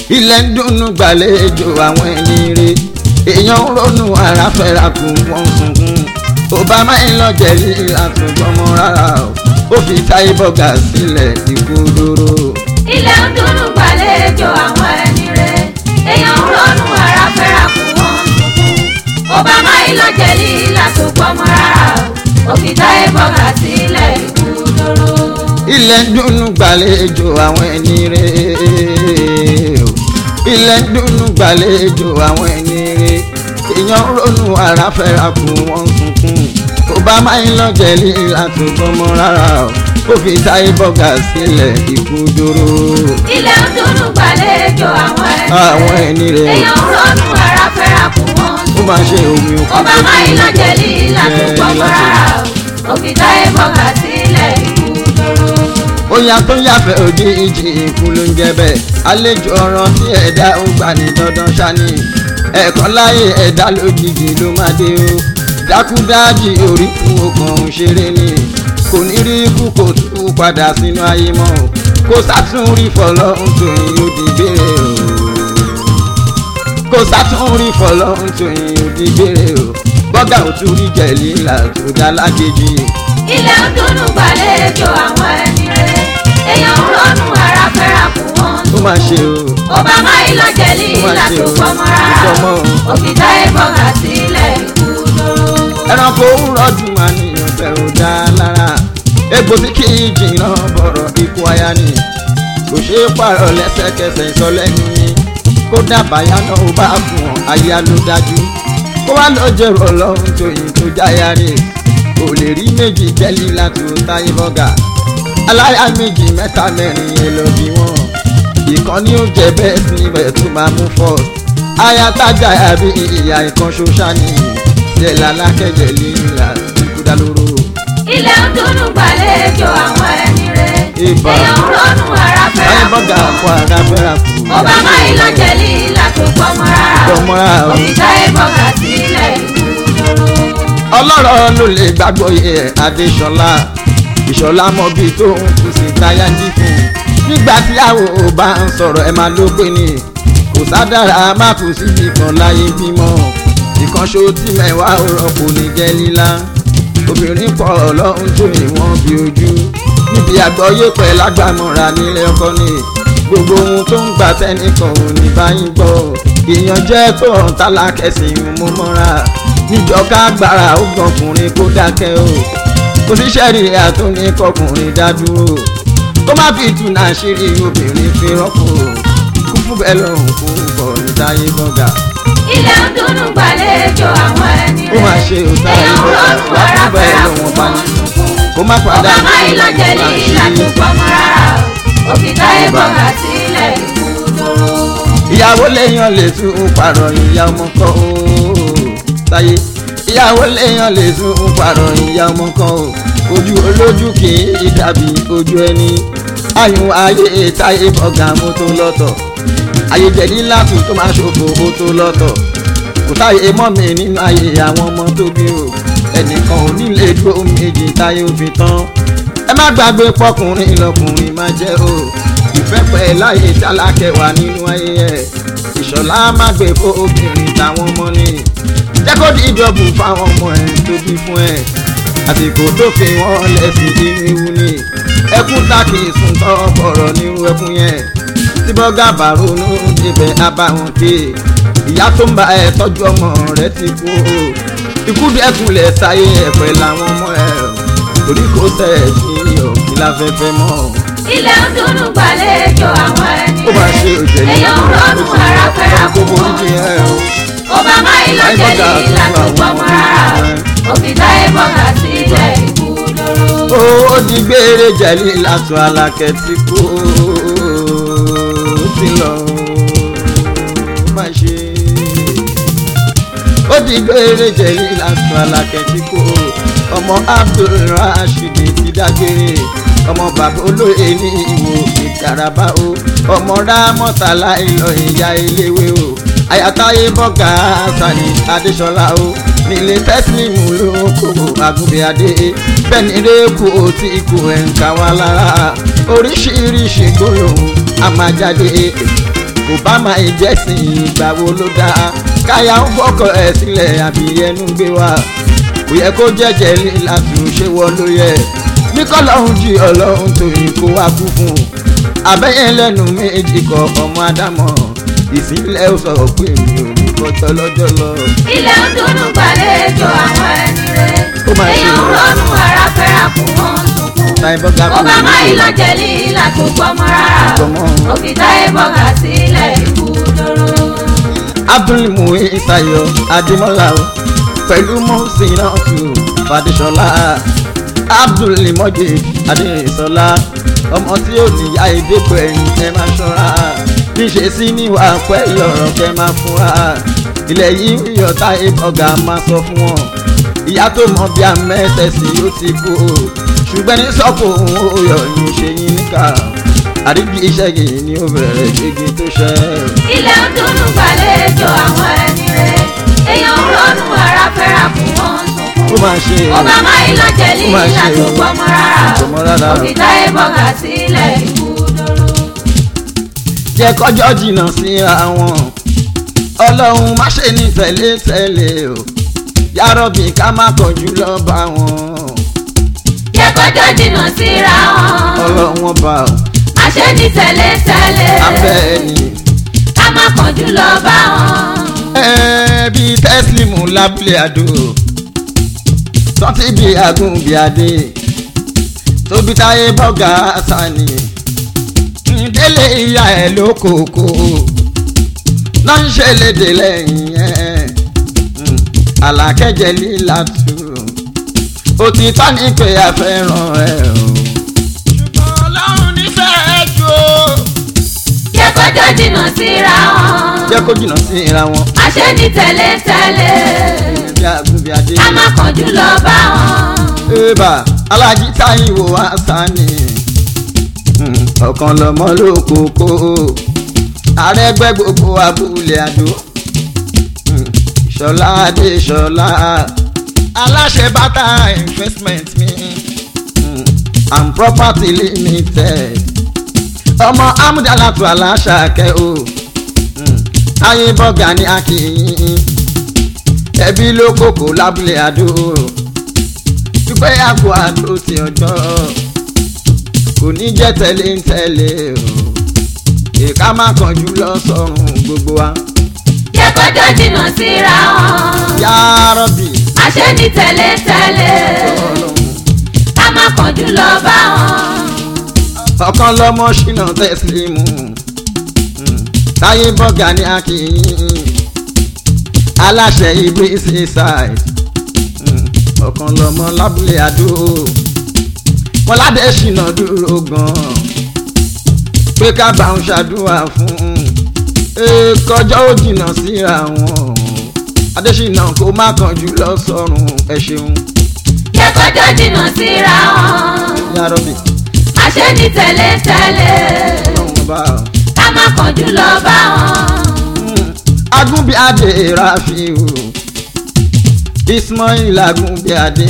ilẹ̀ ń dùnnú gbàlejò àwọn ẹni rè èèyàn ń ronú ara fẹ́ra kù wọ́n sunkún obama ń lọ jẹ̀lí àtúntọ́mọ rárá o ó fi táyé bọ́gà sílẹ̀ ikú dúró. ilẹ̀ ń dúnú gbàlejò àwọn ẹni rẹ̀ èèyàn ń ronú ara fẹ́ra kù wọ́n sunkún obama ìlọ́jẹ̀lì látògbọ́mọ rárá òkìtá ìbọ̀gà sílẹ̀ ikú dúró. ilẹ̀ ń dùnnú gbàlejò àwọn ẹni rè o ilẹ̀ ń dùnnú gbàlejò àwọn ẹni rè èèyàn ń ronú ara fẹ́ra kù wọ́n sunkún obama ń lọ jẹ̀lí àtúntọ́mọ rárá o ó fi táyé bọ́gà sílẹ̀ ikú dúró. ilẹ̀ ń dúnú gbàlejò àwọn ẹni àwọn ẹni rè èèyàn ń ronú ara fẹ́ra kù wọ́n ó sunkún máa ṣe omi òkú obama ìlọ́jẹ̀lì látògbọ́mọ rárá òkìtá ìbọ̀gà sílẹ̀ ikú dúró. Oya tó yàfẹ́ òjijì ikú ló ń jẹ bẹ́ẹ̀. Àlejò ọ̀ràn tí ẹ̀dá ó gbà ní dandan ṣáni. Ẹ̀kan láyé ẹ̀dá lójijì ló máa dé o. Dákúdájì orí kú ọkàn òun ṣeré ni. Kò ní rí ikú kò tú padà sínú ayé mọ́ o. Kò sátún rí fọlọ́run tòyìn ó di gbére o. Kò sátún rí fọlọ́run tòyìn ó di gbére o. Bọ́gà ò tún rí jẹ̀lí là tó dá lákejì. ilẹ̀ ń dúnú gbàlejò àwọn ẹni rẹ̀ èèyàn ń ronú ara fẹ́ra kù wọ́n Ó máa ṣe o. obama ìlọ́jẹ̀lì Ó máa ṣe o. látògbọ́mọ rárá Ìfọmọ́ o. òkìtá ìbọ̀gà sílẹ̀ ikú dúró. ẹranko rọdùn máa níyàn fẹ́ ò dá lára egbò tí kì í jìnnà bọ̀rọ̀ ikú aya ni kò ṣeé pààrọ̀ lẹ́sẹ̀kẹsẹ̀ ìsọlẹ́nu ni kó dábàá yánnà ó bá fún ọ aya ló dájú kó wá lọ jẹrọ ọlọ́run tóyìn tó jáya rè kò lè rí méjì jẹ́lí láti ó táyé bọ́gà aláya méjì mẹ́ta mẹ́rin yẹn lọ bí wọ́n ìkan ní ó jẹ bẹ́ẹ̀ sí ibẹ̀ tó máa mú fọ́ aya tájà àbí ìyá ìkan ṣoṣá ni ṣẹlẹ̀ alákẹ́jẹ̀ líla ìkúdà lóró. ilẹ̀ ń dúnú gbàlejò àwọn ẹni rẹ̀ Ìbà. èèyàn ń ronú ara fẹ́ra táyé kù bọ́gà wọ́n kó ara fẹ́ra kù. obama ìlọ́jẹ̀lì látògbọ́mọ rárá Gbọ́mọ rárá o. òkìtá ìbọ̀gà sílẹ̀ ikú dúró. ọlọ́rọ̀ ló lè gbàgbọ́ yẹ adéṣọlá ìṣọlá mọ́bí tó ń kù sí táyà jí fún un nígbà tí àwọn ò bá ń sọ̀rọ̀ ẹ̀ máa ló pé ní kò sádára má kù síbi kan láyé bímọ ìkànṣó tí mẹ́wàá ò rọ́pò ní jẹ́ lílá obìnrin pọ̀ ọlọ́run tó ìwọ̀n bí ojú níbi àgbọ́yé pẹ̀ lágbàmọ́ra nílé ọkọ ni gbogbo ohun tó ń gbà tẹ́nìkan ò ní báyìí gbọ́ ìyànjẹ́ tó ń tálákẹ́sì ń mú mọ́ra níjọba agbára ó gbọ̀kùnrin kó dákẹ́ o kò sí sẹ́rí àtúní kọkùnrin dá dúró kó má fi túnà ṣírí obìnrin fi rọ́pò kú fún bẹ́ẹ̀ lọ́rùn kú bọ̀ ní táyé bọ́gà ilẹ̀ ń dúnú gbàlejò àwọn ẹni ó máa ṣe òtá èèyàn ń ronú ìbọn wá ara fún bẹ́ẹ̀ fẹ́ra lọ́wọ́n kù bá wọ́n ní sunkún kó má padà obama ìlọ́jẹ̀lì látògbọ́mọ rárá òkìtá ìbọ̀gà sílẹ̀ ikú dúró. ìyàwó lèèyàn lè tún pààrọ̀ ìyá ọmọ kan o táyé ìyàwó lèèyàn lè tún pààrọ̀ ìyá ọmọ kan o ojú olójú kì í dàbí ojú ẹni ayùn ayé táyé bọ̀gà mú tó lọ́tọ̀ ayé jẹ̀dí láti tó máa ṣòfò ó tó lọ́tọ̀ kò táyé mọ́ mi nínú ayé àwọn ọmọ tó bí o ẹnìkan ò nílé dúró méjì táyé ó fi tán ẹ má gbàgbé pọkùnrin lọkùnrin máa jẹ́ o ìfẹ́ pẹ́ láyé tálákẹ́wà nínú ayé ẹ̀ ìṣọ̀lá má gbé fún obìnrin táwọn ọmọ ní jẹ́ kó di ìjọbù fáwọn ọmọ ẹ̀ tó bí fún ẹ̀ àsìkò tó fi wọ́n lẹ́sìn inú ewu ni ẹkún tákì sùn tọ́ bọ̀rọ̀ nírú ẹkún yẹn tí bọ́gà bá ronú débẹ̀ abáwọn ké ìyá tó ń bá ẹ tọ́jú ọmọ rẹ ti kú o ikú dẹ́kunlẹ̀ sáyé ẹ̀pẹ̀ làwọn ọmọ ẹ̀ torí kò tẹ̀ sí òkè láfẹ́fẹ́ mọ́ ilẹ̀ ń dúnú gbàlejò àwọn ẹni ó máa ṣe òjèlé èèyàn ń ronú ara fẹ́ra kù gbogbo wọ́n oríṣi ẹ̀ o. obama ìlọ́jẹ̀lì látògbọ́mọ rárá òkìtá ìbọ̀gà sílẹ̀ ikú dúró. ó di gbére jẹ̀lí látọ̀ alákẹ́ tí kò ti lọ má ṣe. ó di gbére jẹ̀lí látọ̀ alákẹ́ tí kò ọmọ abdulrasheed ti dágbére ọmọ bàbá olóye ní ìwò ìkaraba o ọmọ rámọ́tàlá ìlọ ìyá iléwé o àyàtáyé bọ́gà sani adéṣọlá o nílé tẹ́sílímù ló kó agúnbíadé bẹ́ẹ̀ni rẹ́kù tí ikú ẹ̀ ń ká wá lára oríṣiríṣi gbólóhùn a máa jáde kò bá máa jẹ́sìn ìgbà wo ló dáa káyà ń fọkọ̀ ẹ̀ sílẹ̀ àbí ẹnu gbé wa kò yẹ kó jẹ́jẹ́ líla tù ṣé wọ́n ló yẹ bí kọ́lọ́hún jí ọlọ́run tòyìn kó wá kú fún un abẹ́yẹn lẹ́nu méjì kọ ọmọ ádámọ̀ ìsìnlẹ̀ ó sọ pé mi ò ní kọjọ́ lọ́jọ́ lọ. ilé ń dúnú gbàlejò àwọn ẹni rẹ̀ Ó máa ṣe èèyàn ń é. ronú ara fẹ́ra kù wọ́n ń sunkún. táyé bọ́gà ó bá má ìlọ́jẹ̀ líla tó gbọ́mọ rárá Gbọ́mọ. òkìtá ìbọ̀gà sílẹ̀ ikú dóró. abdulmuhi tayo adimola o pẹ̀lú mọ́sínátù fàdíṣọlá abdulmọ́jì adéṣọlá ọmọ tí ó níyà ìdẹ́kọ̀ ẹ̀yìn ẹ máa ṣọ́ra níṣe sí níwà pẹ̀lú ọ̀rọ̀ kẹ́ máa fúnra ilẹ̀ yìí ń yọ táyé ọ̀gá máa sọ fún wọn ìyá tó mọ bí amẹ́tẹ̀sí ó ti kú o ṣùgbọ́n ní sọ́kò òun ó yọ yín ṣe yín níkà àríjì iṣẹ́ yìí ni ó bẹ̀rẹ̀ gbégi tó ṣẹ́ ilé ń dúnú gbàlejò àwọn ẹni rẹ̀ èèyàn ń ronú ara fẹ́ra kù wọ́n ń sunkún. ó máa ṣe ó bá má ìlọ́jẹ̀ Ó máa líla ṣe tó o. gbọ́mọ rárá Gbọ́mọ rárá o. òkìtá ìbọ̀gà sílẹ̀ ikú dóró. jẹ́ kọjọ́ jìnnà síra wọn ọlọ́run má ṣe ní tẹ̀lé tẹ̀lé o yárọ̀bì ká má kọjú lọ bá wọn jẹ́ kọjọ́ jìnnà síra wọn. ọlọ́run ọba o àṣẹ ní tẹ̀lé-tẹ̀lé. abẹ́ ẹni ká má kánjú lọ bá wọn. ẹbí tẹ́sílímù lábúlé àdó tọ́tí bíi agún bíi adé tóbi táyé bọ́gà sani délé ìyá ẹ̀ lókòókò náà ń ṣe léde lẹ́yìn ẹ̀ alákẹ́jẹ́ líla tù òtítọ́ ní pé a fẹ́ràn ẹ̀ o. ṣùgbọ́n ọlọ́run nífẹ̀ẹ́ jù ó. jẹ́ kọjọ́ jìnnà síra wọn. jẹ́ kó jìnnà sí ìra wọn. àṣẹ ní tẹ̀lé-tẹ̀lé. bí agún bí adé. ká má kánjú lọ bá wọn. eba alájí táyìwò wá sani ọ̀kan lọ́mọ lókòókò àrẹ́gbẹ́ gbogbo abúlé àdó Mm, ṣọlá adé ṣọlá aláṣẹ bàtà investment mi Mm, and property limited ọmọ amúdàlátù aláṣàkẹ́ o Mm, ayé bọ́gà ní akínyìn ẹbí ló kókó lábúlé àdó dúpẹ́ àpò àdó ti ọjọ́ kò ní jẹ́ tẹ̀lé ń tẹ̀lé o ìka má kánjú lọ sọ́run gbogbo wa. jẹ́ kọjọ́ jìnnà síra wọn. yá rọ́bì àṣẹ ní tẹ̀lé-tẹ̀lé. ọlọ́run ká má kánjú lọ bá wọn. ọ̀kan lọ́mọ ṣìnà tẹ́sílímù Mm, táyé bọ́gà ní akínyìn aláṣẹ ibi seaside Mm, ọ̀kan lọ́mọ lábúlé àdó wọn ládé ṣìnà dúró gan-an pé ká bá ń ṣàdúrà fún un kọjọ́ ó jìnnà síra wọn adésínà kó má kánjú lọ sọ́run ẹ ṣeun jẹ́ kọjọ́ jìnnà síra wọn. yárọ̀bì àṣẹ ní tẹ̀lé-tẹ̀lé. ọlọ́run bá ọ. ká má kánjú lọ bá wọn. agúnbíadé rafiu ismail agúnbíadé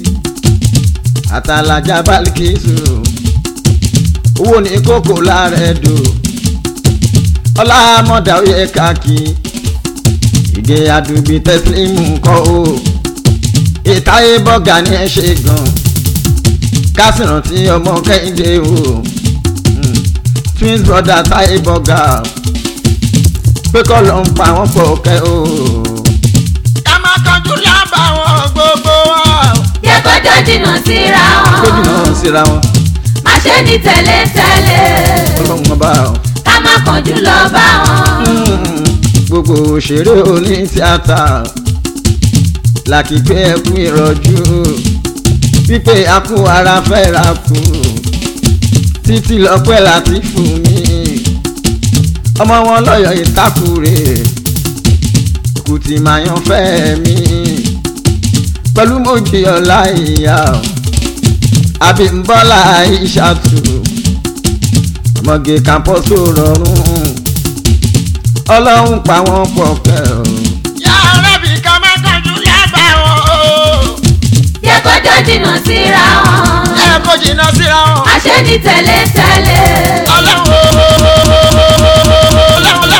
àtàlájà balikisu owó ní kókó lára ẹdọ ọlámọdà oyè káàkì ìgè àdùbí tẹsílímù kọ o ìtayé bọgà ní ẹ ṣe gan kásìrántí ọmọ kẹ́hìndé o Mm. twins brother táyé bọgà pé kọ́ ló ń pa wọ́n pọ̀ kẹ́ o. ká má kánjú lábà wọn gbogbo wa. jẹ́ kọjọ́ jìnnà síra kó jìnnà wọn. síra wọn àṣẹ ní tẹ̀lé-tẹ̀lé. ọlọ́run ọba o. ká má kánjú lọ bá wọn. Mm, gbogbo òṣèré oní tíátà làkìpé ẹkú ìrọ̀jú wípé akú ara fẹ́ra kú títí lọ́pẹ́ láti fún mi ọmọ wọn lọ́yọ̀ ìtakùrè kùtì màyàn fẹ́ mi pẹ̀lú mojì ọ̀la ìyá o àbímbọ́lá ìṣàtù ọmọge kàmpọ́só rọrùn ọlọ́run pa wọ́n pọ̀ kẹ́ o. yàrá bí ká má kánjú lábàá wọn o. jẹ́ kọjọ́ jìnnà síra wọn. ẹ kó jìnnà síra wọn. àṣẹ ní tẹ̀lé-tẹ̀lé. ọlọ́run o, ọlọ́run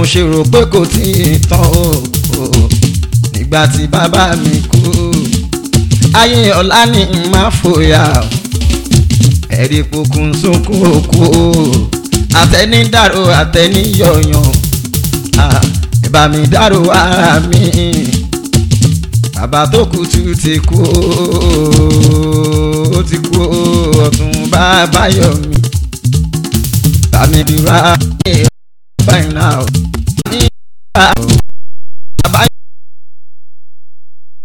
ṣe rò pé kò tí ì tán o o. nígbà tí bàbá mi kú ayé ọ̀la ni n máa fòyà o. ẹ̀rí pokùn sunkún òkú o àtẹni dàrú àtẹni yọ̀yàn Ah, ẹ bá mi dàrú ara mi bàbá tó kú tú ti kú ó ti kú ọ̀tún bàbá yọ mi bá mi bí wá báyìí náà ní ìgbà